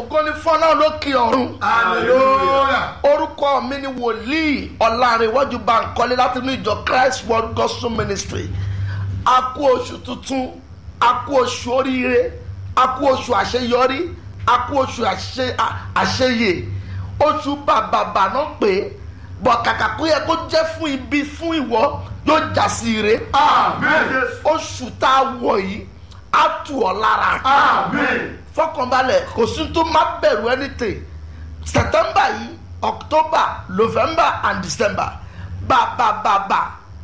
ògo ni fọlá lókè ọ̀run. hallelujah. orúkọ mi ni wòlíì ọ̀làrẹ̀wájú bankole láti inú ìjọ christ world gospel ministry a kú oṣù tuntun a kú oṣù oríire a kú oṣù àṣeyọrí a kú oṣù àṣe- à- àṣeyè oṣù bàbàbà náà pé bọ̀ kàkà kó yẹ kó jẹ́ fún ibi fún ìwọ yóò já sí ire amen. oṣù tá a wọ̀ yìí á tù ọ́ lára amen. fọkànbalẹ̀ kò sí tó má bẹ̀rù anything september yìí october november and december bàbàbàbà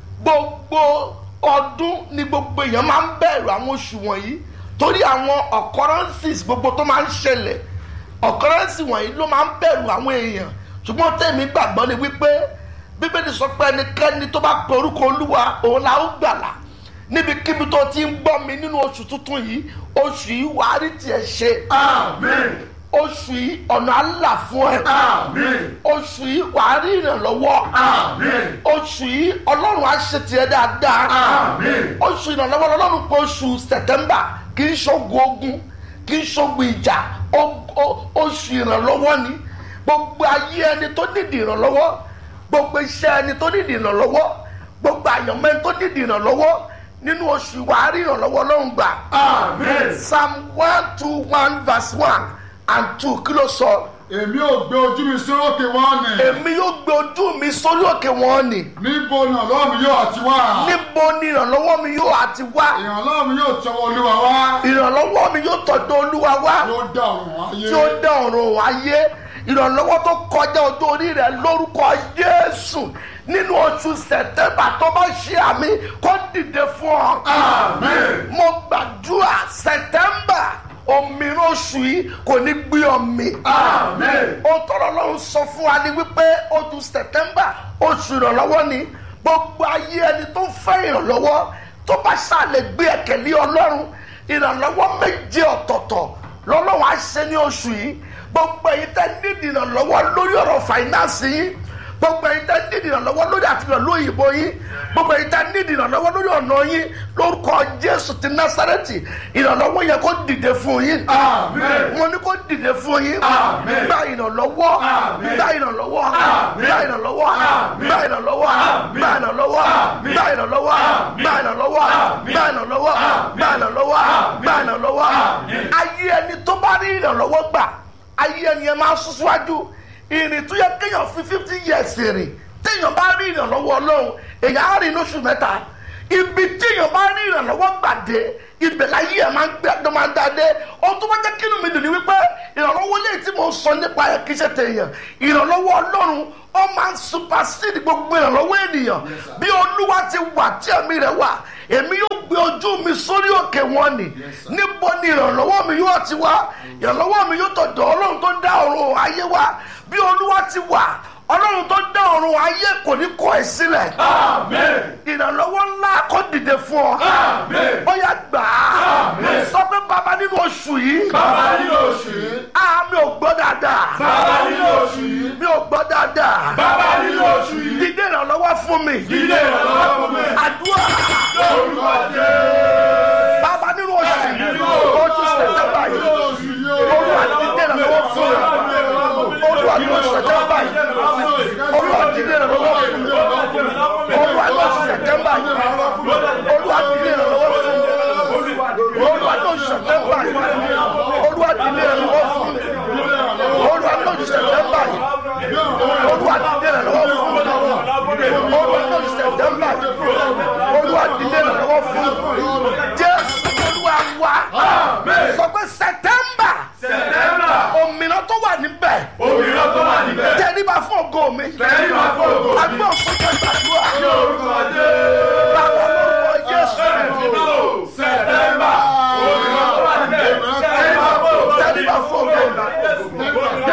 gbogbo ọdún ni gbogbo èèyàn máa ń bẹ̀rù àwọn oṣù wọ̀nyí torí àwọn occurrences gbogbo tó máa ń ṣẹlẹ̀ occurrences wọ̀nyí ló máa ń bẹ̀rù àwọn èèyàn ṣùgbọ́n tẹ̀mí gbàgbọ́ ni wípé bíbélì sọ pé ẹnikẹ́ni tó bá pe orúkọ olúwa òun la ó gbàlà níbikíbi tó ti ń gbọ́ mi nínú oṣù tuntun yìí oṣù yìí wàá rí tiẹ̀ ṣe amen. oṣù yìí ọ̀nà àlà fún ẹ amen. oṣù yìí wàá rí ìrànlọ́wọ́ amen. oṣù yìí ọlọ́run á ṣe tiẹ̀ dáadáa amen. oṣù ìrànlọ́wọ́ ọlọ́run pé oṣù sẹ̀tẹ́mbà kì í ṣogun ogun kì í ṣogun ìjà o- o- oṣù ìrànlọ́wọ́ ni gbogbo ayé ẹni tó nídìí ìrànlọ́wọ́ gbogbo iṣẹ́ ẹni tó nídìí ìrànlọ́wọ́ gbogbo àyànmọ́ ẹni tó nídìí ìrànlọ́wọ́ nínú oṣù wàá rí ìrànlọ́wọ́ ọlọ́run gbà amen. psalm one two one verse one and two kí ló sọ èmi ò gbé ojú mi sórókè wọ́n ni. èmi yóò gbé ojú mi sórí òkè wọn ni níbo ni ọlọ́run mi yóò àti wá. níbo ni ìrànlọ́wọ́ mi yóò àti wá ìrànlọ́run mi yóò tọwọ́ olúwa wá. ìrànlọ́wọ́ mi yóò tọ̀dọ̀ olúwa wá yóò dá ọ̀run ayé. tí ó dá ọ̀run ayé ìrànlọ́wọ́ tó kọjá ojú orí rẹ̀ lórúkọ jésù nínú oṣù sẹ̀tẹ́mbà tó bá ṣe àmì kó dìde fún ọ. amen. mo gbàdúrà sẹ̀tẹ́mbà òmìnira oṣù yìí kò ní gbé ọmì. amen. ó tọrọ lọ́run sọ fún wa ni wípé oṣù sẹ̀tẹ́mbà oṣù ìrànlọ́wọ́ ni gbogbo ayé ẹni tó ń fẹ́ ìrànlọ́wọ́ tó bá ṣàlẹ̀ gbé ẹ̀kẹ́lé ọlọ́run ìrànlọ́wọ́ méje ọ̀tọ̀ọ̀tọ̀ lọ́lọ́run á ṣe ní oṣù yìí gbogbo èyí tẹ́ nídìí ìrànlọ́wọ́ lórí ọ̀rọ̀ fàìnánsì yín gbogbo èyí tẹ́ nídìí ìrànlọ́wọ́ lórí àtìlọ́ lóyìnbó yín gbogbo èyí tẹ́ nídìí ìrànlọ́wọ́ lórí ọ̀nà yín lórúkọ jésù ti násárẹ́tì ìrànlọ́wọ́ yẹ kó dìde fún yín amen. mo ní kó dìde fún yín Àmín. gba ìrànlọ́wọ́ Àmín. gba ìrànlọ́wọ́ Àmín. gba ìrànlọ́wọ́ Àmín. gba ìrànlọ́wọ́ Àmín. gba ìrànlọ́wọ́ Àmín. gba ìrànlọ́wọ́ Àmín. gba ìrànlọ́wọ́ Àmín. gba ìrànlọ́wọ́ Àmín. gba ìrànlọ́wọ́ Àmín. gba ìrànlọ́wọ́ Àmín. ayé ẹni tó bá rí ìrànlọ́wọ́ gbà ayé ẹni ẹ máa sún síwájú ìrìn tó yẹ kéèyàn fi fifty years rìn téèyàn bá rí ìrànlọ́wọ́ ọlọ́run èèyàn á rìn lóṣù mẹ́ta ibi téèyàn bá rí ìrànlọ́wọ́ gbàdé ibẹ̀ láyé ẹ̀ máa ń gbé ẹ̀dọ́ máa ń dáadé ohun tó bá jẹ́ kínú mi dùn ní wípé ìrànlọ́wọ́ lè tí mo sọ nípa ẹ̀ kí ṣe tèèyàn ìrànlọ́wọ́ ọlọ́run ó máa ń supersede gbogbo ìrànlọ́wọ́ ènìyàn bí olúwa ti wà tí ẹ̀mí rẹ̀ wà èmi yóò gbé ojú mi sórí òkè wọn ni níbo ni ìrànlọ́wọ́ mi yóò ti wá ìrànlọ́wọ́ mi yóò tọ̀dọ̀ ọlọ́run tó dá ọ̀run ayé wá bí olúwa ti wà ọlọ́run tó dá ọ̀run ayé kò ní kọ̀ ẹ́ sílẹ̀ amen. ìrànlọ́wọ́ ńlá kó dìde fún ọ amen. bóyá gbà á Àmín. sọ pé bàbá nínú oṣù yìí bàbá nínú oṣù yìí. a mi ò gbọ́ dáadáa bàbá nínú oṣù yìí. mi ò gbọ́ dáadáa bàbá nínú oṣù yìí. dídé ìrànlọ́wọ́ fún mi ilé ìrànlọ́wọ́ fún mi. àdúrà lórúkọ jẹ́. bàbá nínú oṣù yìí nínú oṣù sẹ̀tẹ̀mbà yìí oṣù yìí. olúwa dídé ìrànlọ́wọ́ fún mi olúwa nínú oṣù sẹ̀tẹ̀mbà yìí olúwa dídé ìrànlọ́wọ́ fún mi olúwa nínú oṣù sẹ̀tẹ̀mbà yìí olúwa dídé ìrànlọ́wọ́ fún mi olúwa nínú oṣù sẹ̀tẹ̀mbà yìí olúwa dídé ìrànlọ́wọ́ fún mi olúwa nínú oṣù sẹ̀tẹ̀mbà yìí olúwa dídé ìrànlọ́wọ́ fún mi olúwa nínú oṣù sẹ̀tẹ̀mbà yìí olúwa dídé ìrànlọ́wọ́ fún mi jésù olúwa wa sọ pé sẹ̀tẹ̀mbà sẹ̀tẹ́mbà. òmìnira tó wà níbẹ̀ òmìnira tó wà níbẹ̀. tẹríba fún ògo mi tẹ́lẹ̀ máa fọ́ ògo mi. agbọ́n fún jẹ́ gbàdúrà lórúkọ jẹ́. bàbá lórúkọ jésù sẹ̀tẹ́mbà. òmìnira tó wà níbẹ̀. tẹ́lẹ̀ máa fọ́ ògo mi. tẹríba fún ògo mi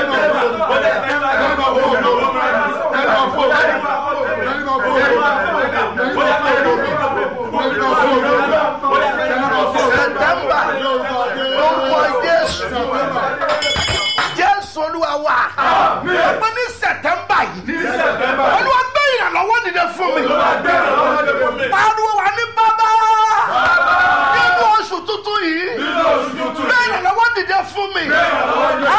sẹ̀tẹ̀mbà lórúkọ jésù jésù olúwa wa pé ní sẹ̀tẹ̀mbà yìí olúwa gbé ìrànlọ́wọ́ dìde fún mi pariwo wà ní bàbá nínú oṣù tuntun yìí gbé ìrànlọ́wọ́ dìde fún mi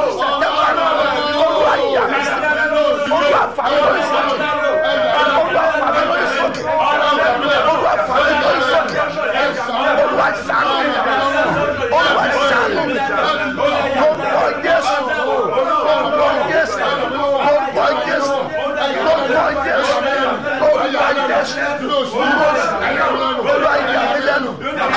sẹ̀tẹ̀mbà olúwa yà mí sí olúwa fà mí lórí sókè olúwa fà mí lórí sókè olúwa fà mí lórí sókè olúwa ṣàánú mi olúwa ṣàánú mi lórúkọ jésù lórúkọ jésù lórúkọ jésù lórúkọ jésù lórúkọ jésù olúwa yà mí lẹ́nu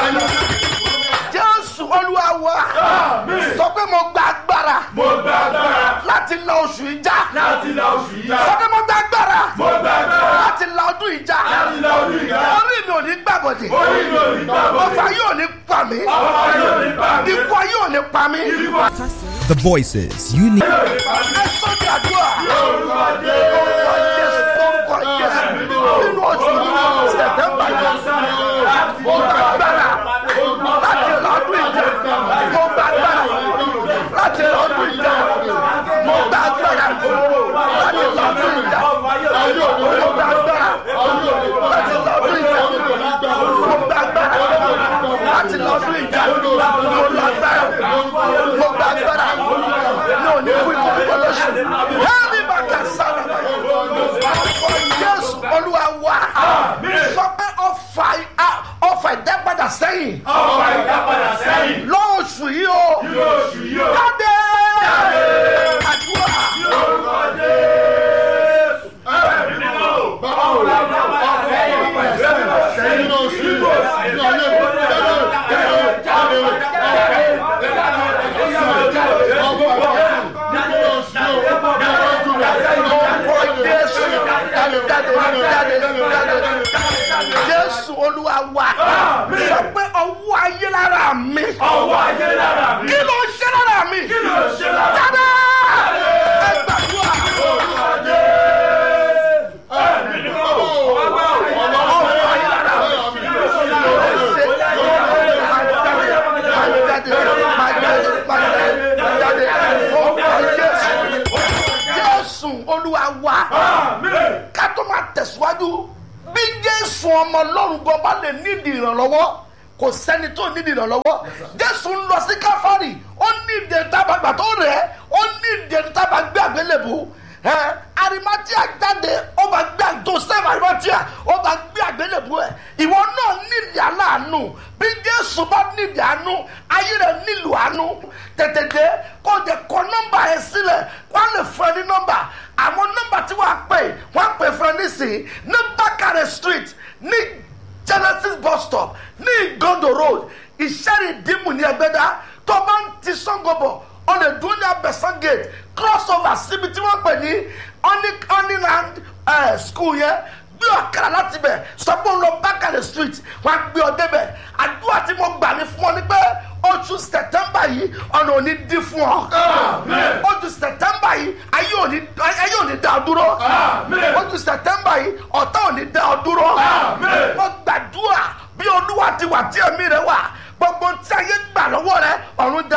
jésù olúwa wa sọ pé mo gba agbára Mo gba agbára láti la oṣù ìjà láti la oṣù yìí sọ pé mo gba agbára Mo gba agbára láti la ọdún ìjà láti la ọdún ìjà. orí mi ò ní gbàbọdè Orí mi ò ní gbàgbọ́. ọfà yóò ní pa mí Ọba yóò ní bá mi. ikú yóò ní pa mí The voices you need. ẹ sọ́jà àdúrà Orúkọ Jésù. orúkọ jésù orúkọ jésù nínú oṣù sẹtẹmbà yìí mo gba agbára láti la ọdún ìjà mo gba agbára láti la ọdún ìjà mo gba agbára láti la ọdún ìjà mo gba agbára láti la ọdún ìjà mo gba agbára láti la ọdún ìjà mo gba agbára mo gba agbára ní òní kú ikú púpọ̀ lóṣù hẹ́ẹ̀mí bàtà sábà ọkọ̀ jésù olúwa wá sọ pé ọfà ọfà ìdápadà sẹ́yìn Ọba ìdápadà sẹ́yìn. lọ́ọ̀ṣù yìí o Lóṣù yìí o. jáde àdúrà Orúkọ Jésù. Ẹ̀mí mímọ́. Ọba ìdápadà sẹ́yìn. Ìdápadà sẹ́yìn. Ìbò ọkọ̀ jésù jáde jáde jáde jáde jésù olúwa wá sọ pé ọwọ́ ayé lára mi Ọwọ́ ayé lára mi. kí ló ń ṣe lára mi Kí ló ṣe lára mi? jáde ẹ gbàdúrà. Orúkọ Jésù. Ẹ̀mí mímọ́. Ọba ọwọ́ ayé lára mi. jésù olúwa wa Àmín. ká tó máa tẹ̀síwájú bí jésù ọmọ ọlọ́run gan bá lè nídìí ìrànlọ́wọ́ kò sẹ́ni tó nídìí ìrànlọ́wọ́ jésù ń lọ sí káfárì ó ní ìdẹ̀ntàbàgbà tó rẹ̀ ó ní ìdẹ̀ntàbàgbé àgbélébù ẹ arimatia jáde ó bá gbé joseph arimatia ó bá gbé àgbélébù ẹ ìwọ náà nídìí aláàánú bí jésù bá nídìí àánú ayé rẹ nílò àánú tètè dé kó o jẹ kọ nọmba yẹn sílẹ̀ wọn lè fún ẹ ní nọmba àwọn nọmba tí wàá pè wọn pè fún ẹ nísìnyí ní bákàrẹ street ní genesis bus stop ní igondo road ìṣẹ́rì dìmú ní ẹgbẹ́dá tó bá ń ti sangobo o lè dúró ní abẹ́sán gate cross over síbi tí wọ́n pè ní honeyland uh, school yẹn gbé ọ̀kadà láti bẹ̀ sọ pé òun lọ bákàrẹ̀ street wọ́n á gbé ọ débẹ̀ àdúrà tí mo gbà ní fún ọ ní pé oṣù sẹ̀tẹ́mbà yìí ọ̀nà ò ní dín fún ọ Àmín. oṣù sẹ̀tẹ́mbà yìí ayé ò ní ayé ò ní dá ọ dúró Àmín. oṣù sẹ̀tẹ́mbà yìí ọ̀tá ò ní dá ọ dúró Àmín. mo gbàdúrà bí olúwa ti wà tí ẹ̀mí rẹ wà gbogbo tí ayé gbà lọ́wọ́ rẹ ọ̀run dá